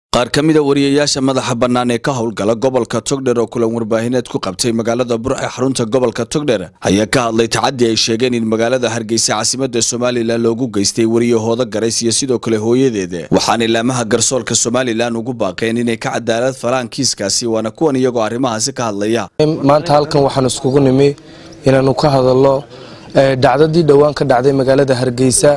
qaar ka mida wariyayaasha madaxa bannaan ee ka howlgala gobolka togdher oo kulan warbaahineed ku qabtay magaalada bur ee xarunta gobolka togdher ayaa ka hadlay tacaddi ay sheegeen in magaalada hargeysa caasimadda somalilan loogu geystay wariyahooda garays iyo sidoo kale hooyadeed waxaana ilaamaha garsoorka somalilan ugu baaqeen inay ka cadaalad falaan kiiskaasi waana kuwan iyagoo arrimahaasi ka hadlaya maanta halkan waxaan iskugu nimi inaanu ka hadalno dhacdadii dhowaan ka dhacday magaalada hargeysa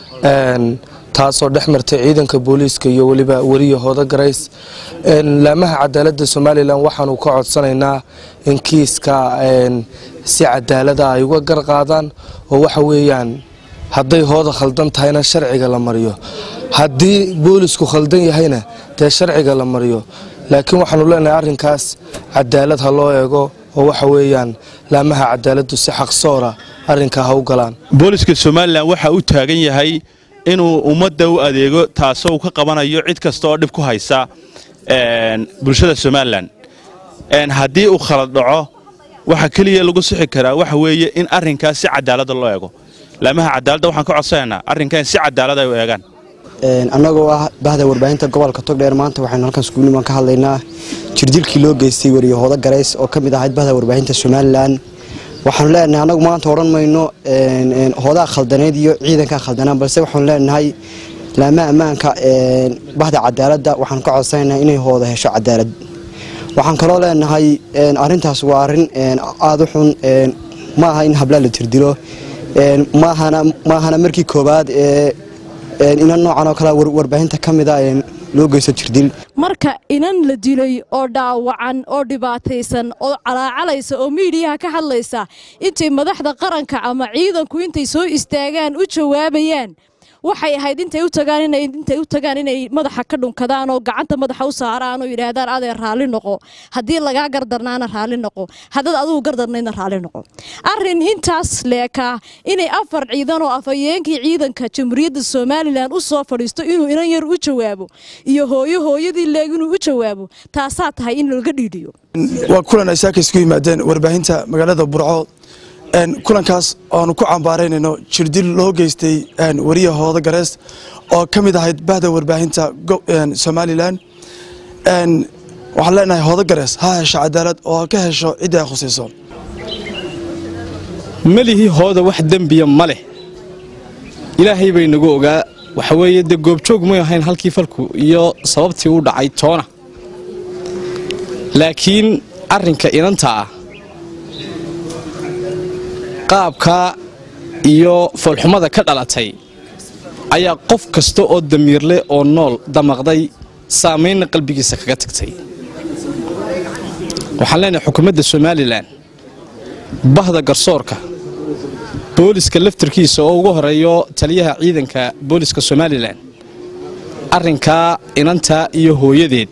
taasoo dhex martay ciidanka booliiska iyo weliba wariyahooda garays laamaha cadaalada somalilan waxaanu ka codsanaynaa in kiiska si cadaalada ay uga garqaadaan oo waxa weeyaan hadday hooda khaldan tahayna sharciga la mariyo haddii boolisku khaldan yahayna dee sharciga la mariyo laakiin waxaanu leenahay arrinkaas cadaalad ha loo eego oo waxa weeyaan laamaha cadaaladu si xaqsoora arrinkaa ha u galaan booliska somalilan waxa u taagan yahay inuu ummadda u adeego taasoo uu ka qabanayo cid kasta oo dhib ku haysa bulshada somalilan haddii uu khalad dhaco waxa keliya lagu sixi karaa waxa weeye in arrinkaas si cadaalada loo eego laamaha cadaaladda waxaan ka codsanaynaa arrinkan si cadaalad ay u eegaan annagoo ah bahda warbaahinta gobolka togdheer maanta waxaynu halkan iskuulniman ka hadlaynaa jirdilkii loo geystay wariyahooda garays oo ka mid ahayd bahda warbaahinta somalilan waxaanu leenahay annagu maanta odhan mayno hoodaa khaldaneyd iyo ciidankaa khaldanaan balse waxaanu leenahay laamaha ammaanka bahda cadaaladda waxaanu ka codsanaynaa inay hooda hesho cadaalad waxaan kaloo leenahay arrintaas waa arrin aada u xun ma aha in hablaa la tirdilo maahana markii koowaad ee inan noocan oo kale warbaahinta ka mida loo geysto jirdil marka inan la dilay oo dhaawacan oo dhibaataysan oo calaacalaysa oo miidiyaha ka hadlaysa intay madaxda qaranka ama ciidanku intay soo istaagaan u jawaabayaan waxay ahayd intay u tagaan intay u tagaan inay madaxa ka dhunkadaan oo gacanta madaxa u saaraan oo yidhaahdaan adee raalli noqo haddii lagaa gardarnaana raalli noqo haddaad adigu gardarnaydna raalli noqo arrin intaas leekaa inay afar ciidan oo afhayeenkii ciidanka jamhuuriyadda somalilan u soo fadhiisto inuu inan yar u jawaabo iyo hooyo hooyadii leeg inuu u jawaabo taasaa tahay in laga dhiidhiyo waa kulan ay saaka isku yimaadeen warbaahinta magaalada burco kulankaas oanu ku cambaaraynayno jirdil loo geystay wariyahooda garees oo ka mid ahayd bahda warbaahinta somalilan waxaan leenahay hooda garees ha hesho cadaalad oo ha ka hesho ciddii ay khusayso melihii hooda wax dembiya ma leh ilaahay bay nagu ogaa waxa weeye dee goobjoog may ahayn halkii falku iyo sababtii u dhacay toona laakiin arrinka inanta ah qaabka iyo foolxumada ka dhalatay ayaa qof kasta oo damiirleh oo nool damaqday saamaynna qalbigiisa kaga tagtay waxaan leenahay xukuumadda somalilan bahda garsoorka booliska laftarkiisa oo ugu horeeyo taliyaha ciidanka booliska somalilan arrinkaa inanta iyo hooyadeed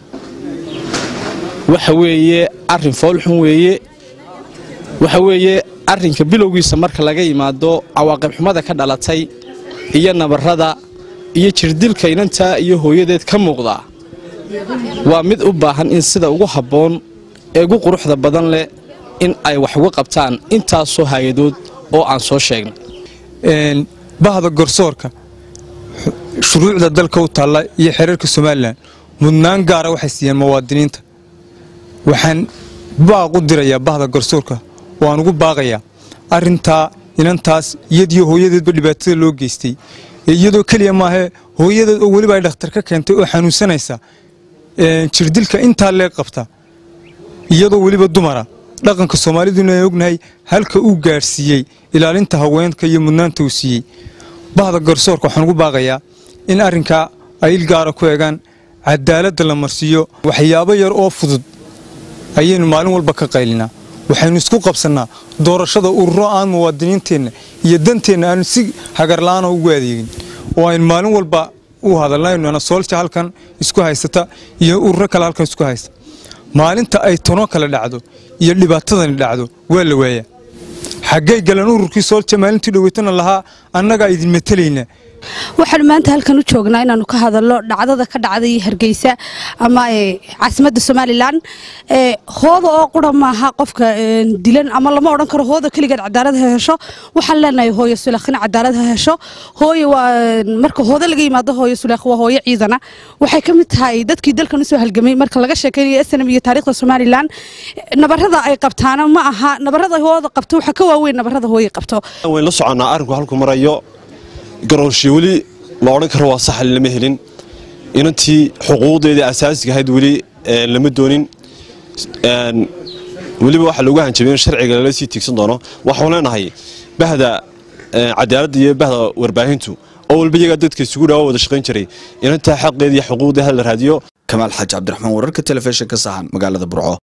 waxa weeye arrin foolxun weeye waxa weeye arrinka bilowgiisa marka laga yimaado cawaaqib xumada ka dhalatay iyo nabarrada iyo jirdilka inantaa iyo hooyadeed ka muuqdaa waa mid u baahan in sida ugu habboon ee ugu quruxda badan leh in ay wax uga qabtaan intaasoo hay-adood oo aan soo sheegnay bahda garsoorka shuruucda dalka u taalla iyo xereerka somalilan mudnaan gaara waxay siiyeen muwaadiniinta waxaan baaq u dirayaa bahda garsoorka waan ugu baaqayaa arrintaa inantaas iyadiyo hooyadeedba dhibaatada loo geystay iyadoo keliya maahee hooyadeed oo weliba ay dhakhtar ka keentay oo xanuunsanaysa jirdilka intaa lee qabta iyadoo weliba dumara dhaqanka soomaaliduna ay ognahay halka uu gaadhsiiyey ilaalinta haweenka iyo mudnaanta uu siiyey bahda garsoorka waxaan ugu baaqayaa in arrinkaa ay il gaara ku eegaan cadaaladda la marsiiyo waxyaabo yar oo fudud ayaynu maalin walba ka qaylinaa waxaynu isku qabsannaa doorashada ururo aan muwaadiniinteenna iyo danteenna aanu si hagarla'aana ugu adeegin oo aynu maalin walba u hadalnayno soolja halkan isku haysata iyo ururo kale halkan isku haysta maalinta ay tono kale dhacdo iyo dhibaatadani dhacdo waa la waayaa xaggay galan ururkii soolja maalintii dhoweytana lahaa annagaa idin matelaynaa waxaanu maanta halkan u joognaa inaanu ka hadalno dhacdada ka dhacday hargeysa ama caasimadda somalilan hooda oo qura maaha qofka dilan ama lama odhan karo hooda keligeed cadaalad ha hesho waxaan leenahay hooyo sulakhin cadaalad ha hesho hooyo waa marka hooda laga yimaado hooyo sulakh waa hooyo ciidana waxay ka mid tahay dadkii dalkan usoo halgamay marka laga sheekaynayo snm iyo taariikhda somalilan nabarada ay qabtaana ma aha nabarada hooda qabto waxa ka waaweyn nabarada hooyo qabto wayn la soconnaa arrinku halku marayo garoonshii weli la odhan karo waa saxal lama helin inantii xuquuqdeedii asaasiga ahayd weli lama doonin weliba waxaa lagu hanjabay in sharciga lala sii tiigsan doono waxaan leenahay bahda cadaaladda iyo bahda warbaahintu oo walba iyagaa dadka isugu dhawa wada shaqayn jiray inantaa xaqeeda iyo xuquuqdeeda la raadiyo kamaal xaaji cabdiraxmaan wararka telefishinka sahan magaalada burco